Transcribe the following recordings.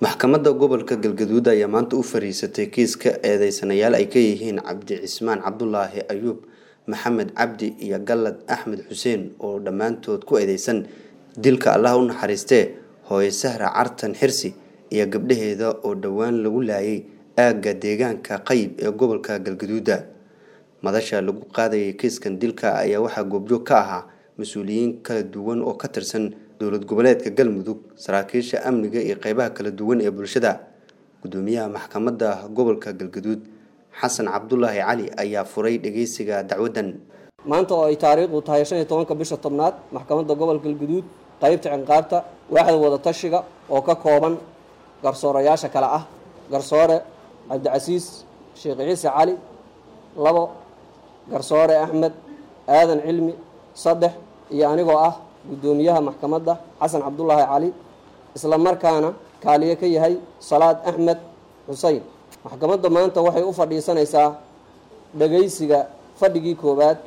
maxkamadda gobolka galgaduud ayaa maanta u fariisatay kiiska eedeysanayaal ay ka yihiin cabdi cismaan cabdulaahi ayuub maxamed cabdi iyo gallad axmed xuseen oo dhammaantood ku eedeysan dilka allah u naxariistee hooye sahra cartan xirsi iyo gabdhaheeda oo dhowaan lagu laayay aagga deegaanka qayb ee gobolka galgaduuda madasha lagu qaadayay kiiskan dilka ayaa waxaa goobjoog ka ahaa mas-uuliyiin kala duwan oo ka tirsan dowlad goboleedka galmudug saraakiisha amniga iyo qeybaha kala duwan ee bulshada gudoomiyaha maxkamadda gobolka galgaduud xasan cabdulaahi cali ayaa furay dhageysiga dacwaddan maanta oo ay taariikhdu tahay shan iyo tobanka bisha tobnaad maxkamadda gobolka galgaduud qaybta cinqaabta waaxda wadatashiga oo ka kooban garsoorayaasha kale ah garsoore cabdicasiis sheekh ciise cali labo garsoore axmed aadan cilmi saddex iyo anigoo ah guddoomiyaha maxkamadda xasan cabdulaahi cali isla markaana kaaliye ka yahay salaad axmed xuseyn maxkamadda maanta waxay u fadhiisanaysaa dhagaysiga fadhigii koowaad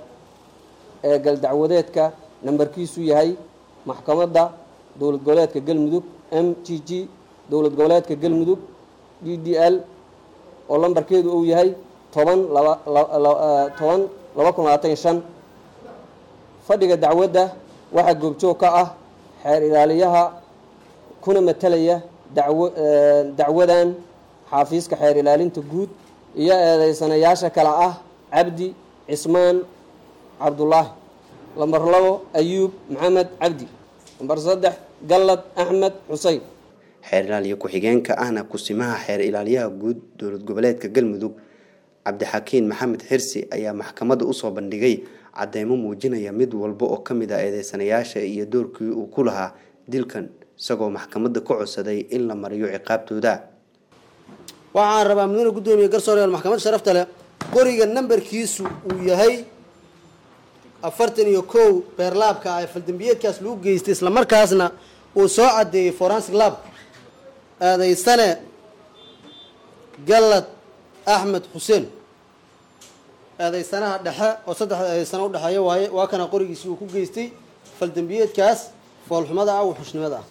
ee galdacwadeedka nambarkiisu yahay maxkamadda dowlad goboleedka galmudug m g g dowlad goboleedka galmudug d d l oo lambarkeedu uu yahay toban toban laba kun labaatan iyo shan fadhiga dacwadda waxaa goobjoog ka ah xeer ilaaliyaha kuna matalaya daw dacwadan xaafiiska xeer ilaalinta guud iyo eedeysanayaasha kale ah cabdi cismaan cabdulaahi lambar labo ayuub maxamed cabdi lambar saddex gallad axmed xuseyn xeer ilaaliye ku-xigeenka ahna kusimaha xeer ilaaliyaha guud dowlad goboleedka galmudug cabdixakiin maxamed xirsi ayaa maxkamadda usoo bandhigay cadeymo muujinaya mid walba oo ka mid ah eedeysanayaasha iyo doorkii uu ku lahaa dilkan isagoo maxkamadda ka codsaday in la mariyo ciqaabtooda waxaan rabaa mudane guddoomiye garsooreyaal maxkamadda sharafta leh qoriga nambarkiisu uu yahay afartan iyo kow beerlaabka ah ee faldambiyeedkaas lagu geystay islamarkaasna uu soo caddeeyey forensic lab eedeysane gallad axmed xuseen eedeysanaha dhexe oo saddex eedeysana udhexeeya waaye waa kana qorigiisii uu ku geystay faldambiyeedkaas foolxumada ah wuxushnimada ah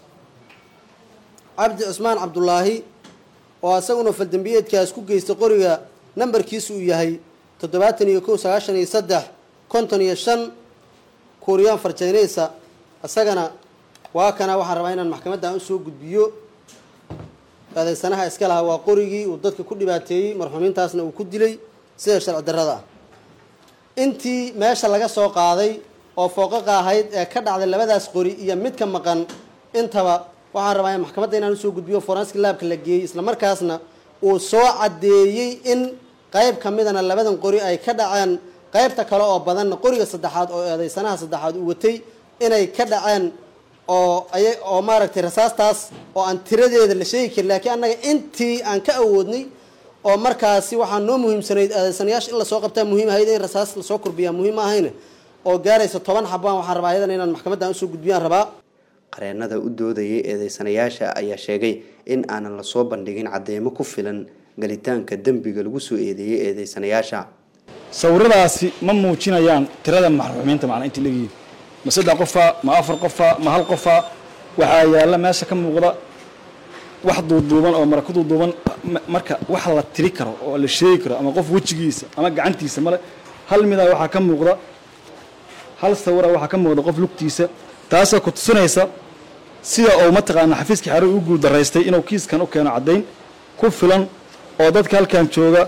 cabdi cismaan cabdulaahi oo isaguna faldambiyeedkaas ku geystay qoriga nambarkiisu uu yahay toddobaatan iyo kow sagaashan iyo saddex konton iyo shan kuuriyaan farjaynaysa isagana waa kana waxaan rabaa inaan maxkamaddan usoo gudbiyo eedeysanaha iska lahaa waa qorigii uu dadka ku dhibaateeyey marxuumiintaasna uu ku dilay sida sharci darrada ah intii meesha laga soo qaaday oo fooqaqa ahayd ee ka dhacday labadaas qori iyo midka maqan intaba waxaan rabaa in maxkamadda inaan usoo gudbiyo forensic laabka la geeyey islamarkaasna uu soo caddeeyey in qayb ka midana labadan qori ay ka dhaceen qaybta kale oo badanna qoriga saddexaad oo eedeysanaha saddexaad uu watay inay ka dhaceen oo aya oo maaragtay rasaastaas oo aan tiradeeda la sheegi karin laakiin annaga intii aan ka awoodnay oo markaasi waxaa noo muhiimsanayd eedeysanayaasha in lasoo qabtaa muhiim ahayd in rasaas lasoo korbiyaa muhiim ahayne oo gaaraysa toban xabaan waxaan rabaa ayadan inaan maxkamaddan usoo gudbiyaan rabaa qareenada u doodayay eedeysanayaasha ayaa sheegay in aanan lasoo bandhigin cadeymo ku filan galitaanka dembiga lagu soo eedeeyey eedeysanayaasha sawiradaasi ma muujinayaan tirada maxruumiinta macnaa inta leeyihiin ma saddex qofa ma afar qofa ma hal qofa waxaa yaalla meesha ka muuqda wax duuduuban oo mara ku duuduuban marka wax la tiri karo oo la sheegi karo ama qof wejigiisa ama gacantiisa male hal midaa waxaa ka muuqda hal sawira waxaa ka muuqda qof lugtiisa taasoo ku tusinaysa sida uu mataqaana xafiiskii xaruur u guul daraystay inuu kiiskan u keeno caddayn ku filan oo dadka halkan jooga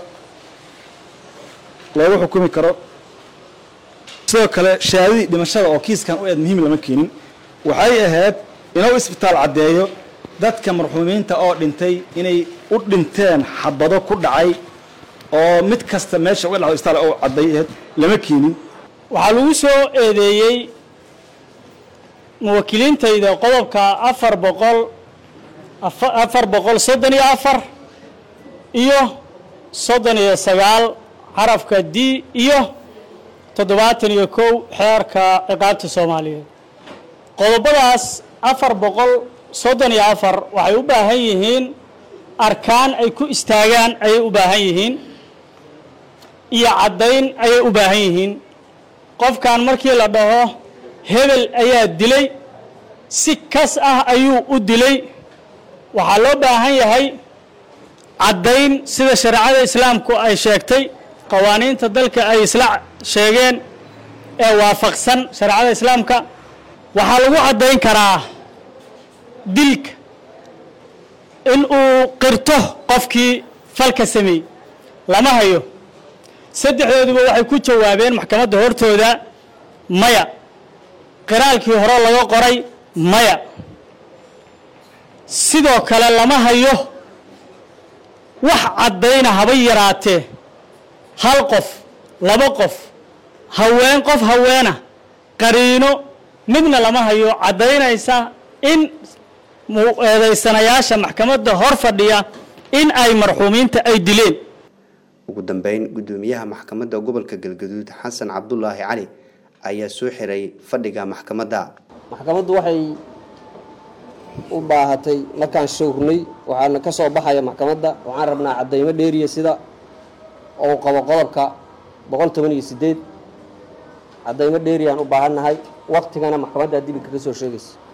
loogu xukumi karo sidoo kale shahaadadii dhimashada oo kiiskan u eed muhiim lama keenin waxay ahayd inuu isbitaal caddeeyo dadka marxuumiinta oo dhintay inay u dhinteen xabado ku dhacay oo mid kasta meesha uga dhacdo isbitaal oo caddeeyahed lama keenin waxaa lagu soo eedeeyey muwaakiliintayda qodobka afar boqol afar boqol soddon iyo afar iyo soddon iyo sagaal xarafka d iyo toddobaatan iyo kow xeerka ciqaabta soomaaliyeed qodobadaas afar boqol soddon iyo afar waxay u baahan yihiin arkaan ay ku istaagaan ayay u baahan yihiin iyo caddayn ayay u baahan yihiin qofkan markii la dhaho hebel ayaa dilay si kas ah ayuu u dilay waxaa loo baahan yahay caddayn sida shareecada islaamku ay sheegtay qawaaniinta dalka ay isla sheegeen ee waafaqsan shareecada islaamka waxaa lagu caddayn karaa dilka in uu qirto qofkii falka sameeyey lama hayo saddexdooduba waxay ku jawaabeen maxkamadda hortooda maya qiraalkii hore laga qoray maya sidoo kale lama hayo wax caddayna haba yaraatee hal qof laba qof haween qof haweena qariino midna lama hayo caddaynaysa in eedaysanayaasha maxkamadda hor fadhiya in ay marxuumiinta ay dileen ugu dambeyn guddoomiyaha maxkamadda gobolka galgaduud xasan cabdulaahi cali ayaa soo xiray fadhiga maxkamadda maxkamaddu waxay u baahatay markaan showrnay waxaana ka soo baxaya maxkamadda waxaan rabnaa caddaymo dheeriya sida uu qabo qodobka boqol toban iyo sideed caddaymo dheeriyaan u baahannahay waktigana maxkamaddaa dib kaga soo sheegaysa